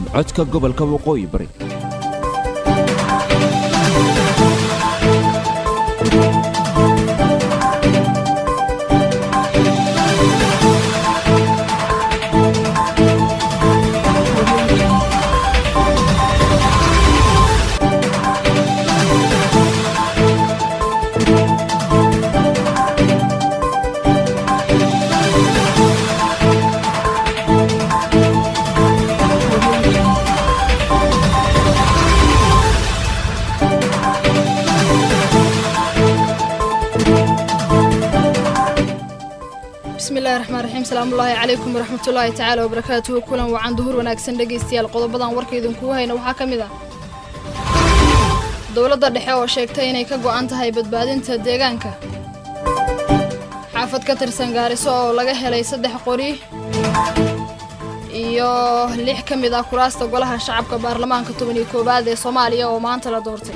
codka gobolka waqooyi bari bismillahi raxmaan raxiim salaamullaahi calaykum waraxmatullaahi tacaala wabarakaatuhu kulan wacan duhur wanaagsan dhegaystayaal qodobadan warka idinkugu hayna waxaa ka mid ah dowladda dhexe oo sheegtay inay ka go'an tahay badbaadinta deegaanka xaafad ka tirsan gaariso oo laga helay saddex qori iyo lix ka mid ah kuraasta golaha shacabka baarlamaanka toban iyo koowaad ee soomaaliya oo maanta la doortay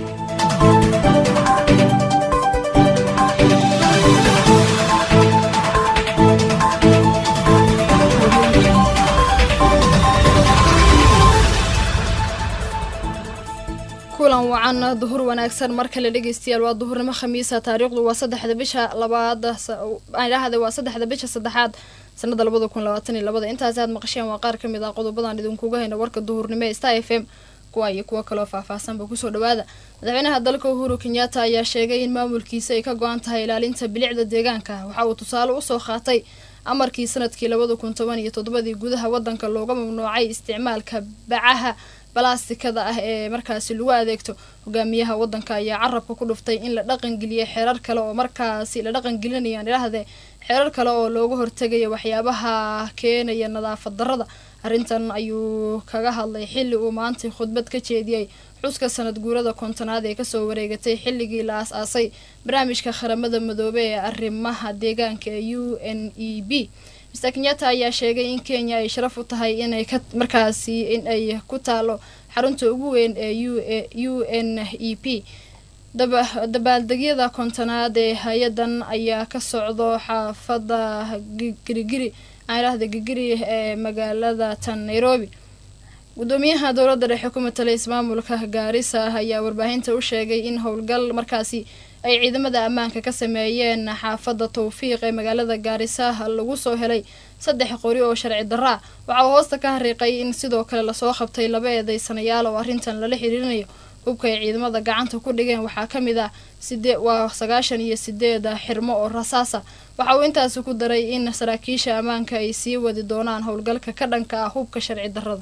kulan wacan duhur wanaagsan mar kale dhegeystayaal waa duhurnimo khamiisa taariikhdu waa saddexda bisha labaad dhahda waa saddexda bisha saddexaad sanada labada kun labaatan iyo labada intaasi aad maqasheen waa qaar kamid ah qodobadan idinkuga hayna warka duhurnimo ee star f m kuwa iyo kuwo kaloo faahfaahsanba kusoo dhawaada madaxweynaha dalka uhuru kenyatta ayaa sheegay in maamulkiisa ay ka go-an tahay ilaalinta bilicda deegaanka waxa uu tusaale usoo qaatay amarkii sanadkii labada kun toban iyo toddobadii gudaha wadanka looga mamnuucay isticmaalka bacaha balastikada ah ee markaasi lagu adeegto hogaamiyaha wadanka ayaa carabka ku dhuftay in la dhaqangeliya xeerar kale oo markaasi la dhaqangelinayaan idhaahde xeerar kale oo looga hortegaya waxyaabaha keenaya nadaafad darrada arrintan ayuu kaga hadlay xilli uu maantay khudbad ka jeediyey xuska sanad guurada kontonaad ee kasoo wareegatay xilligii la aas-aasay barnaamijka qaramada madoobe ee arrimaha deegaanka ee u n e b mr kenyatta ayaa sheegay in kenya ay sharaf u tahay inay ka markaasi in ay ku taalo xarunta ugu weyn ee u n e p dabaaldegyada kontonaad ee hay-adan ayaa ka socdo xaafada girigiri aanidhahda gigiri ee magaalada tan nairobi gudoomiyaha dowladda dhexe ku matalay ismaamulka gaarisa ayaa warbaahinta u sheegay in howlgal markaasi ay ciidamada ammaanka ka sameeyeen xaafadda tawfiiq ee magaalada gaarisa lagu soo helay saddex qori oo sharci darraa waxa uu hoosta ka hariiqay in sidoo kale lasoo qabtay laba eedeysanayaal oo arrintan lala xiriirinayo hubka ay ciidamada gacanta ku dhigeen waxaa ka mid ah sidee waa sagaashan iyo sideed xirmo oo rasaasa waxa uu intaasi ku daray in saraakiisha ammaanka ay sii wadi doonaan howlgalka ka dhanka ah hubka sharci darrada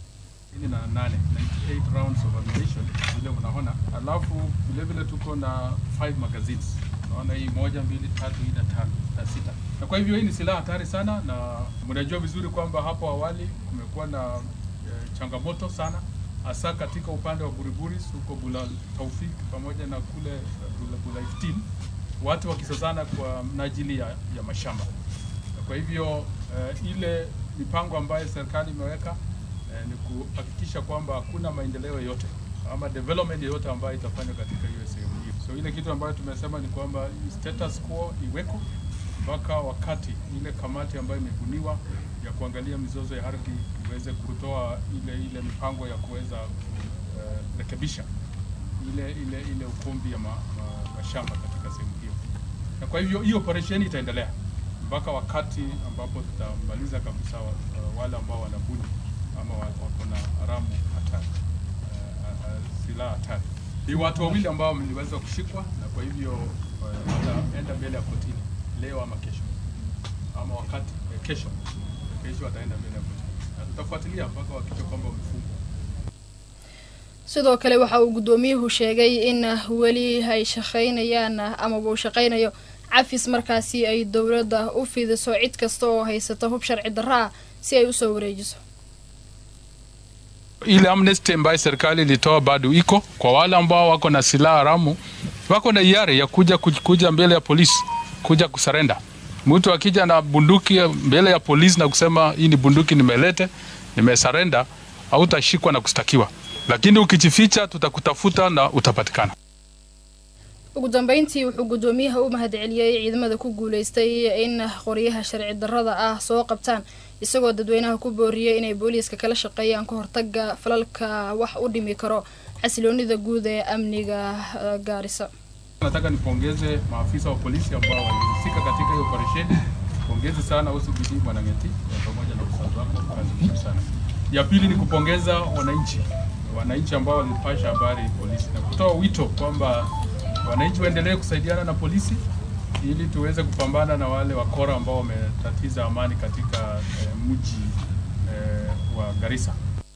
na nane 98 rounds of ammunition vile unaona, alafu vile vile tuko na 5 magazines naona hii moja mbili tatu nne tano na sita, na kwa hivyo hii ni silaha hatari sana, na mnajua vizuri kwamba hapo awali kumekuwa na e, changamoto sana hasa katika upande wa Buriburis huko Bula Taufik pamoja na kule Bula, Bula 15 watu wakisazana kwa mnajili ya, ya mashamba. Na kwa hivyo e, ile mipango ambayo serikali imeweka ni kuhakikisha kwamba hakuna maendeleo yote ama development yoyote ambayo itafanywa katika hiyo sehemu hiyo. So ile kitu ambayo tumesema ni kwamba status quo iweko mpaka wakati ile kamati ambayo imebuniwa ya kuangalia mizozo ya ardhi iweze kutoa ile ile mipango ya kuweza kurekebisha uh, ile ile ile ukumbi ya ma, ma, mashamba katika sehemu hiyo, na kwa hivyo hii operation itaendelea mpaka wakati ambapo tutamaliza kabisa uh, wale ambao wanabuni ama wako na haramu hatari uh, uh, silaha hatari. Ni watu wawili ambao mliweza kushikwa, na kwa hivyo wataenda uh, mbele ya kotini leo ama kesho ama wakati eh, kesho kesho wataenda mbele ya kotini na tutafuatilia mpaka wakisha kwamba wamefungwa. sidoo kale waxa uu guddoomiyuhu sheegay in weli ay shaqaynayaan amaba uu shaqaynayo cafis markaasi ay dowladda u fidiso cid kasta oo haysata hub sharci darro ah si ay usoo wareejiso ile amnesty ambayo serikali ilitoa bado iko kwa wale ambao wako na silaha haramu, wako na hiari ya kuja kuja mbele ya polisi kuja kusarenda. Mtu akija na bunduki mbele ya polisi na kusema hii ni bunduki nimelete, nimesarenda, hautashikwa na kustakiwa, lakini ukijificha, tutakutafuta na utapatikana. ugu dambeyntii wuxuu guddoomiyaha u mahadceliyey ciidamada ku guuleystay in qoryaha sharci darrada ah soo qabtaan isagoo dadweynaha ku booriyey inay booliiska kala shaqeeyaan ka hortaga falalka wax u dhimi karo xasiloonida guud ee amniga gaarisa nataka nipongeze maafisa wa polisi ambao walihusika katika hiyo operesheni. Pongezi sana OCPD Mwanang'eti pamoja na usazi wako, kazi nzuri sana. Ya pili ni kupongeza wananchi, wananchi ambao walipasha habari polisi na kutoa wito kwamba wananchi waendelee kusaidiana na polisi ili tuweze kupambana na wale wakora ambao wametatiza amani katika eh, mji eh, wa Garissa.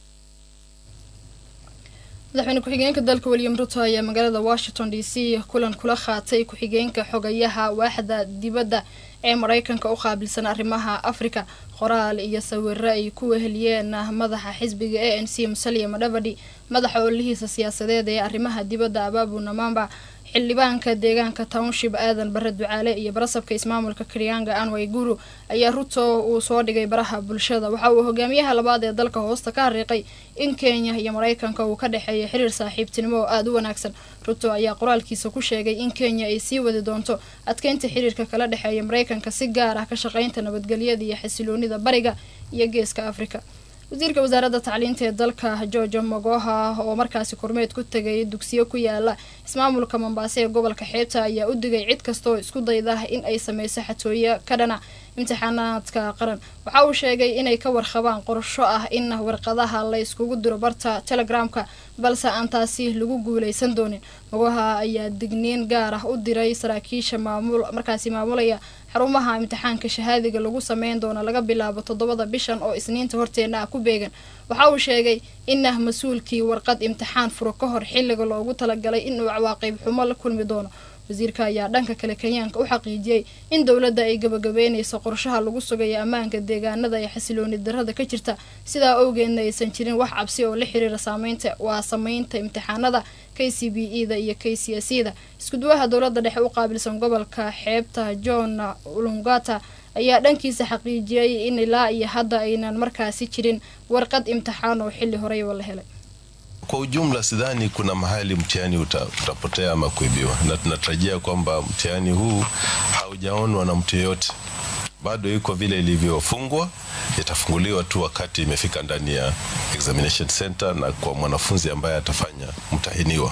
madaxweyne ku-xigeenka dalka william ruto ayaa magaalada washington d c kulan kula qaatay ku-xigeenka xogayaha waaxda dibadda ee mareykanka u qaabilsan arrimaha afrika qoraal iyo sawiro ay ku weheliyeen madaxa xisbiga a n c musalia madhavadi madaxa ololihiisa siyaasadeed ee arrimaha dibadda abaabu namamba xildhibaanka deegaanka township aadan bare ducaale iyo barasabka ismaamulka karianga anway guru ayaa ruto uu soo dhigay baraha bulshada waxa uu hogaamiyaha labaad ee dalka hoosta ka hariiqay in kenya iyo mareykanka uu ka dhexeeya xiriir saaxiibtinimo oo aada u wanaagsan ruto ayaa qoraalkiisa ku sheegay in kenya ay sii wadi doonto adkeynta xiriirka kala dhexeeya mareykanka si gaar ah ka shaqeynta nabadgelyada iyo xasiloonida bariga iyo geeska afrika wasiirka wasaaradda tacliinta ee dalka george mogoha oo markaasi kormeed ku tegay dugsiyo ku yaala ismaamulka mombaaso ee gobolka xeebta ayaa u digay cid kastaoo isku dayda in ay sameyso xatooyo ka dhana imtixaanaadka qaran waxa uu sheegay inay ka warqabaan qorsho ah in warqadaha la yskugu diro barta telegramka balse aan taasi lagu guuleysan doonin mogoha ayaa digniin gaar ah u diray saraakiisha maamul markaasi maamulaya xarumaha imtixaanka shahaadiga lagu sameyn doono laga bilaabo toddobada bishan oo isniinta horteena ah ku beegan waxa uu sheegay inah mas-uulkii warqad imtixaan furo ka hor xilliga loogu talagalay inuu cawaaqib xumo la kulmi doono wasiirka ayaa dhanka kale kenyaanka u xaqiijiyey in dowladda ay gabagabeynayso qorshaha lagu sugayo ammaanka deegaanada ee xasilooni darada ka jirta sidaa awgeedna aysan jirin wax cabsi oo la xiriira saameynta waa sameynta imtixaanada k c b e da iyo k c s e da iskuduwaha dowladda dhexe u qaabilsan gobolka xeebta john ulungata ayaa dhankiisa xaqiijiyey in ilaa iyo hadda aynan markaasi jirin warqad imtixaan oo xilli horeyba la helay Kwa ujumla sidhani kuna mahali mtihani uta, utapotea ama kuibiwa, na tunatarajia kwamba mtihani huu haujaonwa na mtu yeyote, bado iko vile ilivyofungwa. Itafunguliwa tu wakati imefika ndani ya examination center na kwa mwanafunzi ambaye atafanya mtahiniwa.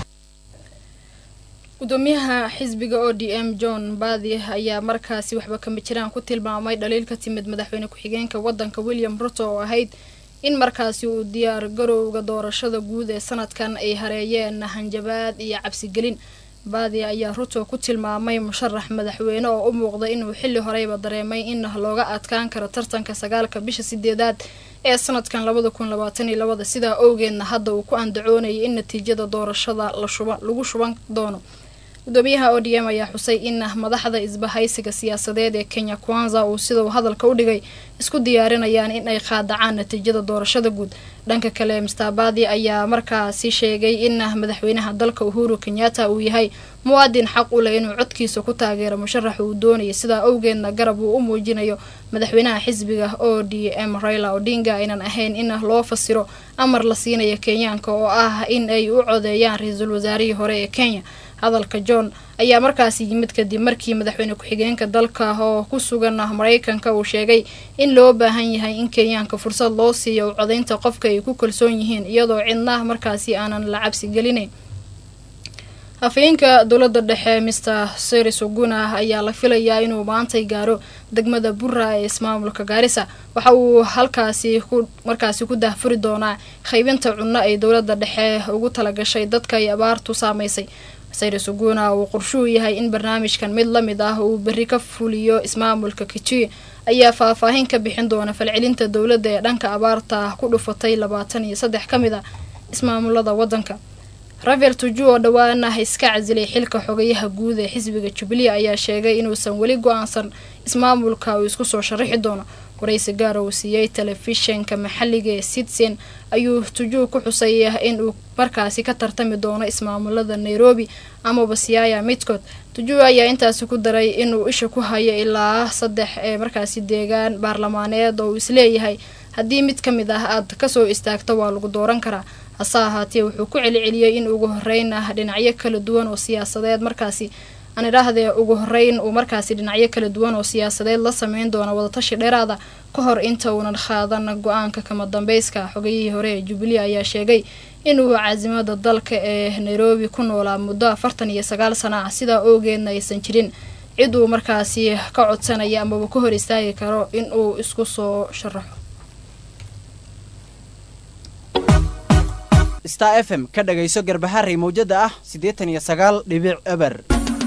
gudoomiyaha xisbiga o d m john baadi ayaa markaasi waxba kama jiraan ku tilmaamay dhaliil ka timid madaxweyne ku-xigeenka wadanka william ruto oo ahayd in markaasi uu diyaar garowga doorashada guud ee sanadkan ay hareeyeen hanjabaad iyo cabsigelin baadi ayaa ruto ku tilmaamay musharax madaxweyne oo u muuqda inuu xilli horeyba dareemay in looga adkaan karo tartanka sagaalka bisha sideedaad ee sanadkan labada kun labaatan iyo labada sidaa owgeedna hadda uu ku andacoonayay in natiijada doorashada lagu shuban doono gudoomiyaha o d m ayaa xusay in madaxda isbahaysiga siyaasadeed ee kenya kwanza uu sidau hadalka u dhigay isku diyaarinayaan in ay qaadacaan natiijada doorashada guud dhanka kale mstabadi ayaa markaasi sheegay in madaxweynaha dalka uhuru kenyatta uu yahay muwaadin xaq u leh inuu codkiisa ku taageero musharax uu doonayay sidaa awgeedna garab uu u muujinayo madaxweynaha xisbiga o d m raila odinga aynan ahayn in loo fasiro amar la siinayo kenyaanka oo ah in ay u codeeyaan ra-iisul wasaarihii hore ee kenya hadalka john ayaa markaasi yimid kadib markii madaxweyne ku-xigeenka dalka oo ku sugan mareykanka uu sheegay in loo baahan yahay in kenyaanka fursad loo siiyo u codeynta qofka ay ku kalsoon yihiin iyadoo cidna markaasi aanan la cabsi gelinayn hafeenka dowladda dhexe mister seris oguna ayaa la filayaa inuu maantay gaaro degmada burra ee ismaamulka gaarisa waxa uu halkaasi ku markaasi ku daahfuri doonaa qaybinta cunno ay dowladda dhexe ugu talagashay dadka ay abaartu saameysay sayres oguna uu qorshuu yahay in barnaamijkan mid la mid ah uu berri ka fuliyo ismaamulka kitui ayaa faahfaahin ka bixin doona falcelinta dowladda ee dhanka abaarta ku dhufatay labaatan iyo saddex ka mid a ismaamulada waddanka rafael tuju oo dhowaana iska casilay xilka xogayaha guud ee xisbiga jubilee ayaa sheegay inuusan weli go-aansan ismaamulka uu isku soo sharaxi doono waraysi gaar uu siiyey telefishinka maxalliga ee sitsen ayuu tujuu ku xusay in uu markaasi ka tartami doono ismaamulada nairobi amaba siyaaya midkood tujuu ayaa intaasi ku daray inuu isha ku hayo ilaa saddex ee markaasi deegaan baarlamaaneed oo uu isleeyahay haddii mid ka mid ah aad kasoo istaagto waa lagu dooran karaa hase ahaatee wuxuu ku celiceliyey in ugu horeyna dhinacyo kala duwan oo siyaasadeed markaasi aan idhaahdee ugu horeyn uu markaasi dhinacyo kala duwan oo siyaasadeed la sameyn doona wadatashi dheeraada ka hor inta uunan qaadan go-aanka kama dambeyska xogayihii hore ee jubilee ayaa sheegay inuu caasimada dalka ee nairobi ku noolaa muddo afartan iyo sagaal sana ah sidaa oogeedna aysan jirin cid uu markaasi ka codsanaya amaba ka hor istaagi karo in uu isku soo sharaxo star f m ka dhagayso garbaharey mawjada ah siddeetan iyo sagaal dhibic eber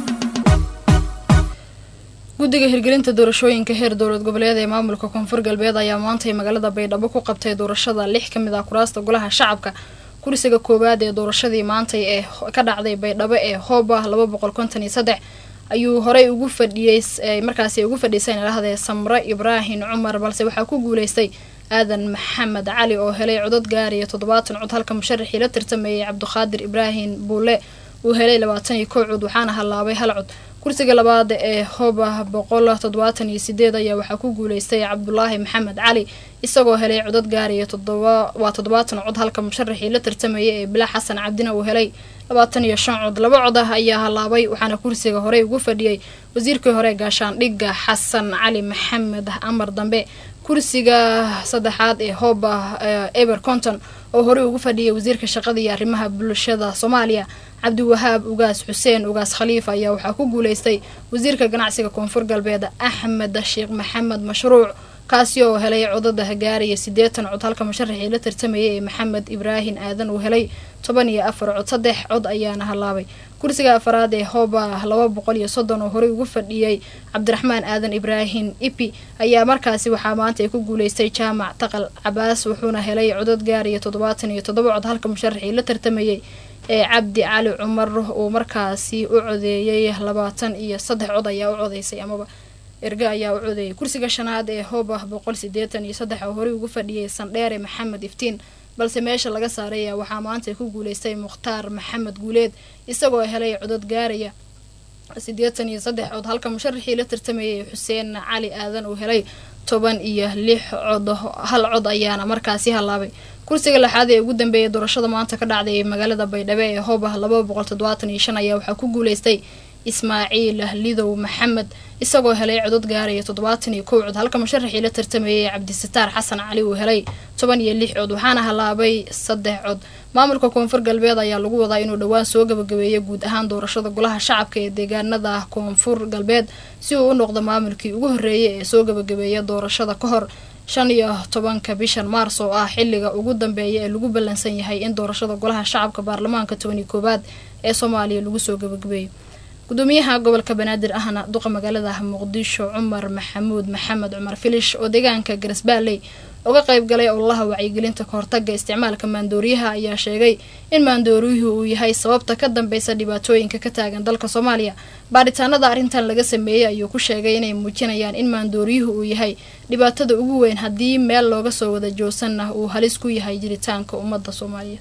guddiga hirgelinta doorashooyinka heer dowlad goboleed ee maamulka koonfur galbeed ayaa maantay magaalada baydhabo ku qabtay doorashada lix ka mid ah kuraasta golaha shacabka kursiga koowaad ee doorashadii maantay ee ka dhacday baydhabo ee hooba laba boqol konton iyo saddex ayuu horey ugu fadhiyey markaasi ugu fadhiisayn idhahdee samre ibraahim cumar balse waxaa ku guuleystay aadan maxamed cali oo helay codod gaariya toddobaatan cod halka musharaxii la tartameeyey cabdiqaadir ibraahim buule uu helay labaatan iyo kow cod waxaana hallaabay hal cod kursiga labaad ee hoba boqol toddobaatan iyo sideed ayaa waxaa ku guuleystay cabdulaahi maxamed cali isagoo helay codod gaariya todoba waa toddobaatan cod halka musharaxii la tartamayay ee bilaa xasan cabdina uu helay labaatan iyo shan cod laba cod ah ayaa hallaabay waxaana kursiga horey ugu fadhiyey wasiirkii hore gaashaandhigga xasan cali maxamed amar dambe kursiga saddexaad ee hoba eber conton oo horey ugu fadhiyay wasiirka shaqada iyo arrimaha bulshada soomaaliya cabdiwahaab ugaas xuseen ugaas khaliif ayaa waxaa ku guuleystay wasiirka ganacsiga koonfur galbeed axmed sheekh maxamed mashruuc kaasi oo helay codada gaaraya siddeetan cod halka musharaxii la tartamayay ee maxamed ibraahim aadan uu helay toban iyo afar cod saddex cod ayaana hallaabay kursiga afaraad ee hooba laba boqol iyo soddon oo horey ugu fadhiyey cabdiraxmaan aadan ibraahim ipi ayaa markaasi waxaa maanta ay ku guuleystay jaamac taqal cabaas wuxuuna helay codod gaaraya toddobaatan iyo toddoba cod halka musharaxii la tartamayay ee cabdi cali cumar uu markaasi u codeeyey labaatan iyo saddex cod ayaa u codeysay amaba erge ayaa u codeeyay kursiga shanaad ee hooba boqol sideetan iyo saddex oo horey ugu fadhiyay sandheere maxamed iftiin balse meesha laga saaray ayaa waxaa maanta ku guuleystay mukhtaar maxamed guuleed isagoo helay codod gaaraya siddeetan iyo saddex cod halka musharaxii la tartamayay xuseen cali aadan uu helay toban iyo lix cod hal cod ayaana markaasi hallaabay kursiga lixaad ee ugu dambeeyay doorashada maanta ka dhacday magaalada baydhabo ee hooba laba boqol toddobaatan iyo shan ayaa waxaa ku guuleystay ismaaciil lidow maxamed isagoo helay codod gaaraya toddobaatan iyo kow cod halka musharaxii la tartamayay cabdisataar xasan cali uu helay toban iyo lix cod waxaana hallaabay saddex cod maamulka koonfur galbeed ayaa lagu wadaa inuu dhowaan soo gabagabeeyo guud ahaan doorashada golaha shacabka ee deegaanada koonfur galbeed si uu u noqdo maamulkii ugu horreeyay ee soo gabagabeeya doorashada ka hor shan iyo tobanka bishan maars oo ah xilliga ugu dambeeya ee lagu ballansan yahay in doorashada golaha shacabka baarlamaanka toban iyo koowaad ee soomaaliya lagu soo gabagabeeyo gudoomiyaha gobolka banaadir ahna duqa magaalada muqdisho cumar maxamuud maxamed cumar filish oo deegaanka garasbaaley uga qayb galay ololaha wacyigelinta kahortaga isticmaalka maandooriyaha ayaa sheegay in maandooriyuhu uu yahay sababta ka dambeysa dhibaatooyinka ka taagan dalka soomaaliya baaritaanada arrintan laga sameeyey ayuu ku sheegay inay muujinayaan in maandooriyuhu uu yahay dhibaatada ugu weyn haddii meel looga soo wada joogsanna uu halis ku yahay jiritaanka ummadda soomaaliyeed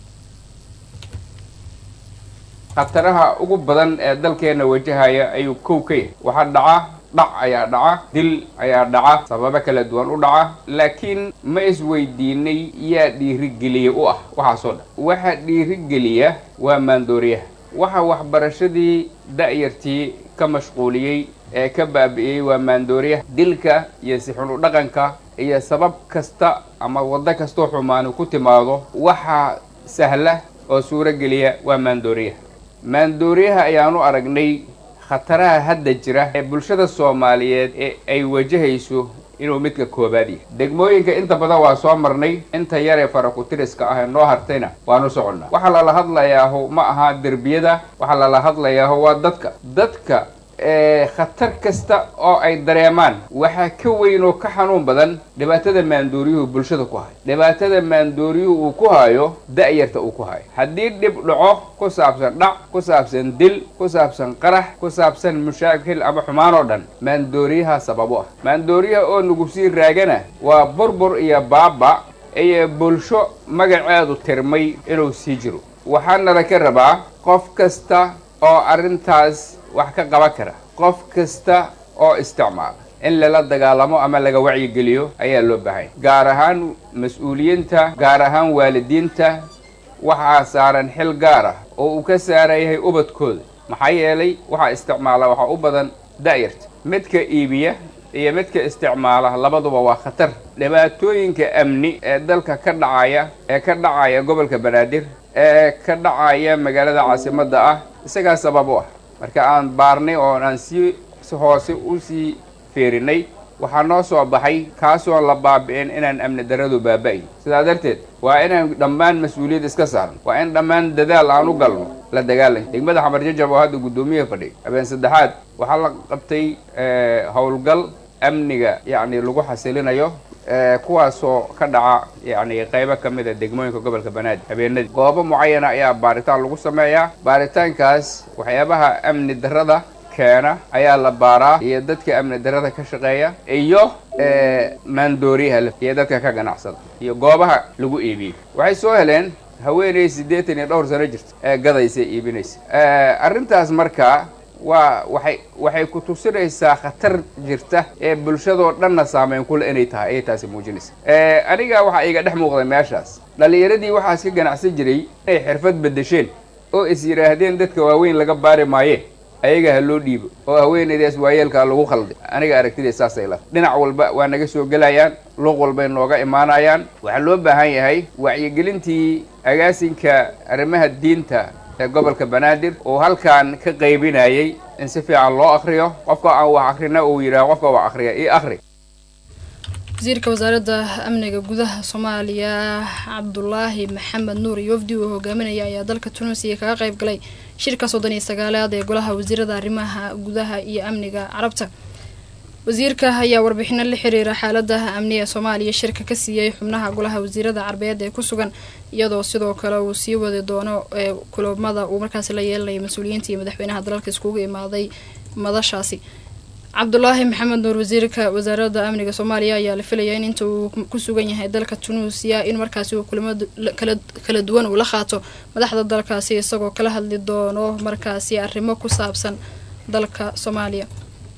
khataraha ugu badan ee dalkeena wajahaya ayuu kow ka yahay waxaa dhaca dhac ayaa dhaca dil ayaa dhaca sababo kala duwan u dhaca laakiin ma isweydiinay yaa dhiirigeliya u ah waxaasoo dhan waxa dhiirigeliya waa maandooriyaha waxa waxbarashadii da'yartii ka mashquuliyey ee ka baabi'iyey waa maandooriyaha dilka iyo sixun u dhaqanka iyo sabab kasta ama waddo kastoo xumaani ku timaado waxaa sahla oo suuro geliya waa maandooriyaha maandooriyaha ayaanu aragnay khataraha hadda jira ee bulshada soomaaliyeed ee ay wajahayso inuu midka koobaad yahay degmooyinka inta badan waa soo marnay inta yaree farakutiriska ah ee noo hartayna waanu soconnaa waxaa lala hadlayaaho ma aha derbiyada waxaa lala hadlayaaho waa dadka dadka khatar kasta oo ay dareemaan waxaa ka weyn oo ka xanuun badan dhibaatada maandooriyuhu bulshada ku hayo dhibaatada maandooriyuhu uu ku hayo da'yarta uu ku hayo haddii dhib dhaco ku saabsan dhac ku saabsan dil ku saabsan qarax ku saabsan mushaakil ama xumaan oo dhan maandooriyaha sababo ah maandooriyaha oo nagu sii raagana waa burbur iyo baaba iyo bulsho magaceedu tirmay inuu sii jiro waxaana la ka rabaa qof kasta oo arrintaas wax ka qaban kara qof kasta oo isticmaala in lala dagaalamo ama laga wacyigeliyo ayaa loo baahanya gaar ahaan mas-uuliyiinta gaar ahaan waalidiinta waxaa saaran xil gaar ah oo uu ka saaran yahay ubadkooda maxaa yeelay waxaa isticmaala waxaa u badan da'yarta midka iibiya iyo midka isticmaala labaduba waa khatar dhibaatooyinka amni ee dalka ka dhacaya ee ka dhacaya gobolka banaadir ee ka dhacaya magaalada caasimadda ah isagaa sabab u ah marka aan baarnay oo aan sii si hoose u sii feerinay waxaa noo soo baxay kaasoo la baabi'in inaan amni daradu baaba'in sidaa darteed waa inaan dhammaan mas-uuliyad iska saarno waa in dhammaan dadaal aan u galno la dagaalan degmada xamar jajab oo hadda guddoomiyaha fadhiy habeen saddexaad waxaa la qabtay howlgal amniga yacni lagu xasilinayo kuwaasoo ka dhaca yacni qaybo ka mid a degmooyinka gobolka banaadir habeenadii goobo mucayana ayaa baaritaan lagu sameeyaa baaritaankaas waxyaabaha amni darrada keena ayaa la baaraa iyo dadka amni darrada ka shaqeeya iyo maandooriyaha iyo dadka ka ganacsada iyo goobaha lagu iibiyo waxay soo heleen haweeney siddeetan iyo dhowr sano jirta ee gadaysa iibinaysa arrintaas markaa waa waxay waxay ku tusinaysaa khatar jirta ee bulshadoo dhanna saameyn kule inay tahay ayay taasi muujinaysa aniga waxaa iga dhex muuqday meeshaas dhallinyaradii waxaas ka ganacsan jiray inay xirfad bedesheen oo is yidhaahdeen dadka waaweyn laga baari maaye ayaga ha loo dhiibo oo haweenaydaas waayeelkaa lagu khalday aniga aragtidee saasay la dhinac walba waa naga soo gelayaan luuq walbay nooga imaanayaan waxaa loo baahan yahay wacyigelintii agaasinka arrimaha diinta ee gobolka banaadir oo halkan ka qaybinayay in si fiican loo akriyo qofka aan wax akrina uu yidhaha qofka wax akriya io akri wasiirka wasaaradda amniga gudaha soomaaliya cabdulaahi maxamed nuur iyo wafdi uu hogaaminaya ayaa dalka tunuusiya kaga qayb galay shirka soddon iyo sagaalaad ee golaha wasiirada arrimaha gudaha iyo amniga carabta wasiirka ayaa warbixino la xiriira xaaladaha amni ee soomaaliya shirka ka siiyey xubnaha golaha wasiirada carbeed ee ku sugan iyadoo sidoo kale uu sii wadi doono ee kulamada uu markaasi la yeelanaya mas-uuliyiinta iyo madaxweynaha dalalka iskugu imaaday madashaasi cabdulaahi maxamed nuur wasiirka wasaaradda amniga soomaaliya ayaa la filaya in inta uu ku sugan yahay dalka tunuusiya in markaasi uu kulamo kala duwan uu la qaato madaxda dalkaasi isagoo kala hadli doono markaasi arrimo ku saabsan dalka soomaaliya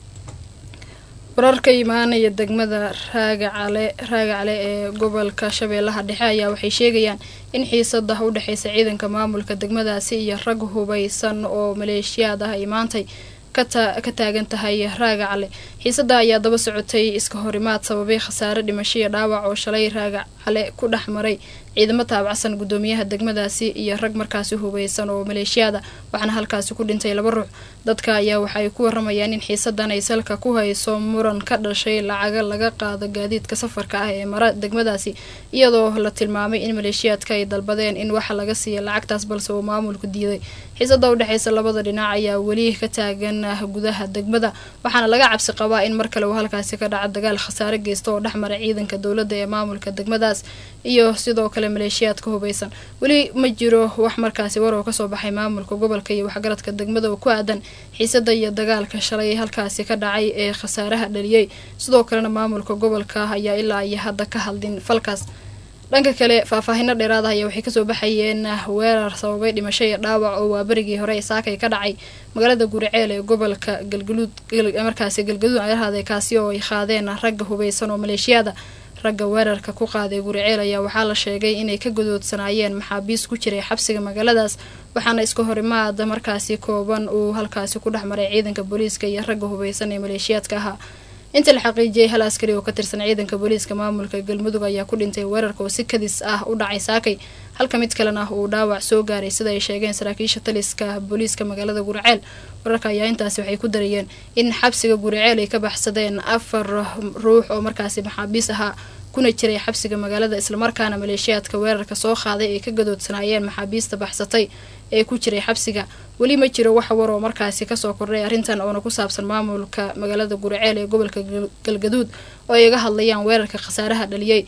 warar ka imaanaya degmada raagacale raagacale ee gobolka shabeellaha dhexe ayaa waxay sheegayaan in xiisada u dhexeysa ciidanka maamulka degmadaasi iyo rag hubeysan oo maleeshiyaad ah ay maantay ka taagan tahay raagacale xiisada ayaa daba socotay iska horimaad sababay khasaare dhimasho iyo dhaawac oo shalay raagacale ku dhex maray ciidamo taabacsan gudoomiyaha degmadaasi iyo rag markaasi hubeysan oo maleeshiyaada waxaana halkaasi ku dhintay laba ruux dadka ayaa waxaay ku waramayaan in xiisadan ay salka ku hayso muran ka dhashay lacaga laga qaado gaadiidka safarka ah ee mara degmadaasi iyadoo la tilmaamay in maleeshiyaadka ay dalbadeen in waxa laga siiya lacagtaas balse uu maamulku diiday xiisada udhexeysa labada dhinac ayaa weli ka taagan gudaha degmada waxaana laga cabsi qabaa in mar kale uu halkaasi ka dhaco dagaal khasaare geysta oo dhexmara ciidanka dowladda ee maamulka degmadaas iyo sidoo kale maleeshiyaadka hubeysan weli ma jiro wax markaasi war oo kasoo baxay maamulka gobolka iyo waxgaradka degmada oo ku aadan xiisada iyo dagaalka shalay halkaasi ka dhacay ee khasaaraha dhaliyey sidoo kalena maamulka gobolka ayaa ilaa iyo hadda ka hadlin falkaas dhanka kale faahfaahino dheeraad ah ayaa waxay kasoo baxayeen weerar sababay dhimasho iyo dhaawac oo waa berigii hore ee saakay ka dhacay magaalada guriceel ee gobolka galgaluud markaasi galgaduud ay ahaaday kaasi oo ay qaadeen ragga hubeysan oo maleeshiyaada ragga weerarka ku qaaday guriceel ayaa waxaa la sheegay inay ka gadoodsanaayeen maxaabiis ku jiray xabsiga magaaladaas waxaana iska horimaad markaasi kooban uu halkaasi ku dhex maray ciidanka booliiska iyo ragga hubeysan ee maleeshiyaadka ahaa inta la xaqiijiyay hal askari oo ka tirsan ciidanka booliiska maamulka galmudug ayaa ku dhintay weerarka oo si kadis ah u dhacay saakay halka mid kalena uu dhaawac soo gaaray sida ay sheegeen saraakiisha taliska booliiska magaalada guriceel wararka ayaa intaasi waxay ku darayeen in xabsiga guriceel ay ka baxsadeen afar ruux oo markaasi maxaabiis ahaa kuna jiray xabsiga magaalada islamarkaana maleeshiyaadka weerarka soo qaaday ay ka gadoodsanaayeen maxaabiista baxsatay ee ku jiray xabsiga weli ma jiro wax war oo markaasi kasoo kordhay arrintan oona ku saabsan maamulka magaalada guriceel ee gobolka galgaduud oo ay iga hadlayaan weerarka khasaaraha dhaliyey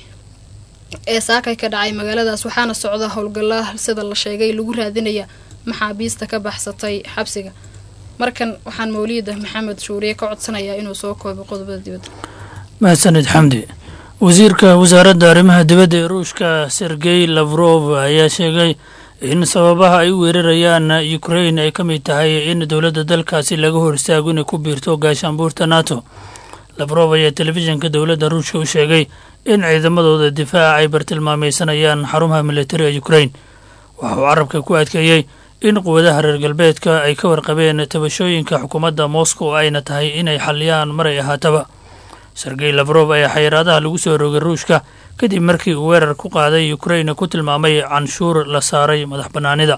ee saakay ka dhacay magaaladaas waxaana socda howlgalla sida la sheegay lagu raadinaya maxaabiista ka baxsatay xabsiga markan waxaan mawliida maxamed shuuriye ka codsanayaa inuu soo koobo qodobada dibadda mahadsanid xamdi wasiirka wasaaradda arrimaha dibadda ee ruushka sergey lavrov ayaa sheegay in sababaha ay u weerarayaan ukrain ay ka mid tahay in dowladda dalkaasi laga hor istaago inay ku biirto gaashaanbuurta nato lavrov ayaa telefishinka dowladda ruushka u sheegay in ciidamadooda difaaca ay bartilmaameysanayaan xarumaha militari ee ukrain waxa uu carabka ku adkeeyey in quwadaha reer galbeedka ay ka warqabeen tabashooyinka xukuumadda moscow ayna tahay inay xaliyaan maray ahaataba sergey lafrof ayaa xayiraadaha lagu soo rogay ruushka kadib markii uu weerar ku qaaday ukrain ku tilmaamay canshuur la saaray madax bannaanida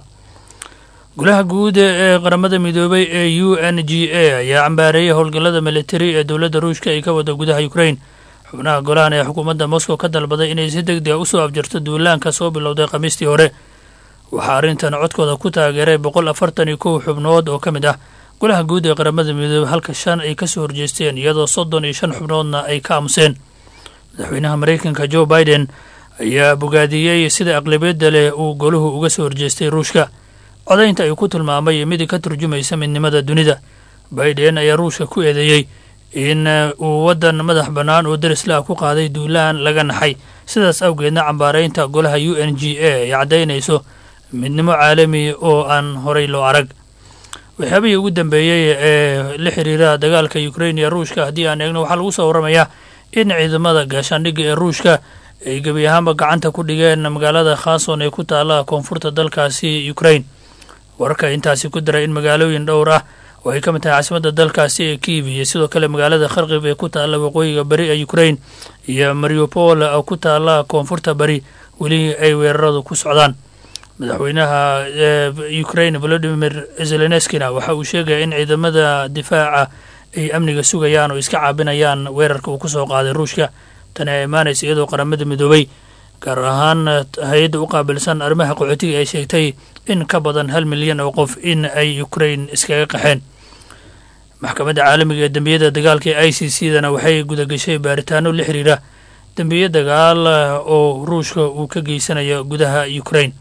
golaha guud ee qaramada midoobay ee u n g a ayaa cambaareeyay howlgallada militari ee dowladda ruushka ay ka wada gudaha ukrain xubnaha golahan ee xukuumadda moscow ka dalbaday inay si deg dega usoo afjarto duulaanka soo bilowday khamiistii hore waxaa arrintan codkooda ku taageeray boqol afartan iyo kow xubnood oo ka mid ah golaha guud ee qaramada midoobey halka shan ay ka soo horjeesteen iyadoo soddon iyo shan xubnoodna ay ka aamuseen madaxweynaha maraykanka joe biden ayaa bogaadiyey sida aqlabiyadda leh uu goluhu uga soo horjeestay ruushka codaynta ay ku tilmaamay mid ka turjumaysa midnimada dunida biden ayaa ruushka ku eedeeyey in uu waddan madax bannaan oo darislah ku qaaday duulaan laga naxay sidaas awgeedna cambaaraynta golaha u n g a ay caddaynayso midnimo caalami oo aan horay loo arag waxyaabihii ugu dambeeyey ee la xiriira dagaalka ukrain iyo ruushka haddii aan eegno waxaa lagu soo warramayaa in ciidamada gaashaandhigga ee ruushka ay gebi ahaanba gacanta ku dhigeen magaalada khason ee ku taala koonfurta dalkaasi ukrain wararka intaasi ku daray in magaalooyin dhowr ah oo ay ka mid tahay caasimadda dalkaasi ee kiiv iyo sidoo kale magaalada kharkib ee ku taalla waqooyiga bari ee ukrain iyo mariupol oo ku taalla koonfurta bari weli ay weeraradu ku socdaan madaxweynaha ukrain volodimir zeleneskina waxa uu sheegaya in ciidamada difaaca ay amniga sugayaan oo iska caabinayaan weerarka uu kusoo qaaday ruushka tani ay imaanaysa iyadoo qaramada midoobay gaar ahaan hay-adda u qaabilsan arrimaha qaxootiga ay sheegtay in ka badan hal milyan oo qof in ay ukrain iskaga qaxeen maxkamadda caalamiga ee dembiyada dagaalka ee i c c dana waxay gudagashay baaritaano la xiriira dembiye dagaal oo ruushka uu ka geysanayo gudaha ukrain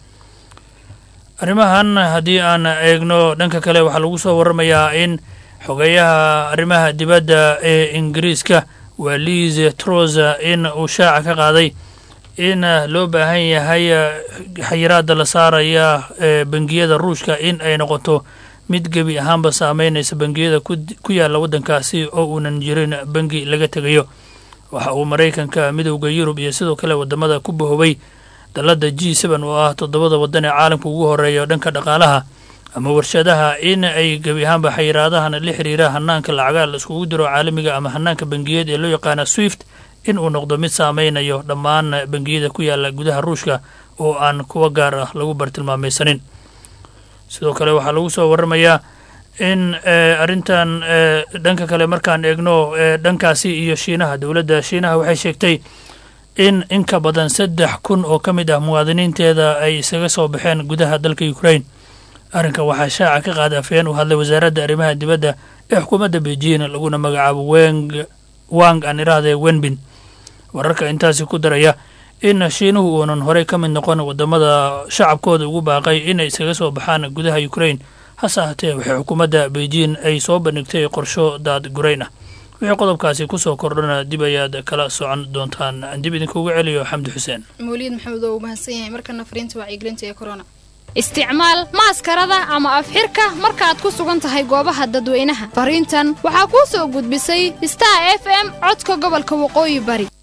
arrimahan haddii aan eegno dhanka kale waxaa lagu soo warramayaa in xogeeyaha arrimaha dibadda ee ingiriiska waa liz trosa in uu shaaca ka qaaday in loo baahan yahay xayiraadda la saaraya ee bangiyada ruushka in ay noqoto mid gebi ahaanba saameynaysa bangiyada ku yaalla waddankaasi oo uunan jirin bangi laga tegayo waxa uu maraykanka midowda yurub iyo sidoo kale waddamada ku bahobay dalladda g seben oo ah toddobada waddan ee caalamka ugu horeeya dhanka dhaqaalaha ama warshadaha in ay gebi ahaanba xayiraadahan la xiriira hanaanka lacagaa la iskugu diro caalamiga ama hanaanka bangiyeed ee loo yaqaana swift in uu noqdo mid saameynayo dhammaan bangiyada ku yaalla gudaha ruushka oo aan kuwa gaar ah lagu bartilmaamaysanin sidoo kale waxaa lagu soo warramayaa in arrintan dhanka kale markaan eegno dhankaasi iyo shiinaha dowladda shiinaha waxay sheegtay in in ka badan saddex kun oo ka mid ah muwaadiniinteeda ay isaga soo baxeen gudaha dalka ukrain arrinka waxaa shaaca ka qaada afhayeen u hadlay wasaaradda arrimaha dibadda ee xukuumadda beijing laguna magacaabo weng wang aan irahdee wenbin wararka intaasi ku daraya in shiinuhu uunan horey ka mid noqon waddamada shacabkooda ugu baaqay inay isaga soo baxaan gudaha ukrain hase ahatee waxay xukuumadda beijing ay soo bandhigtay qorsho daad gurayn ah wixii qodobkaasi kusoo kordhana dib ayaad kala socon doontaan aan dib idinkugu celiyo xamdi xuseen mawliid maxamed oo uu mahadsan yahay markana fariinta wacyigelinta ee corona isticmaal maaskarada ama afxirka markaad ku sugan tahay goobaha dadweynaha fariintan waxaa kuu soo gudbisay star f m codka gobolka waqooyi bari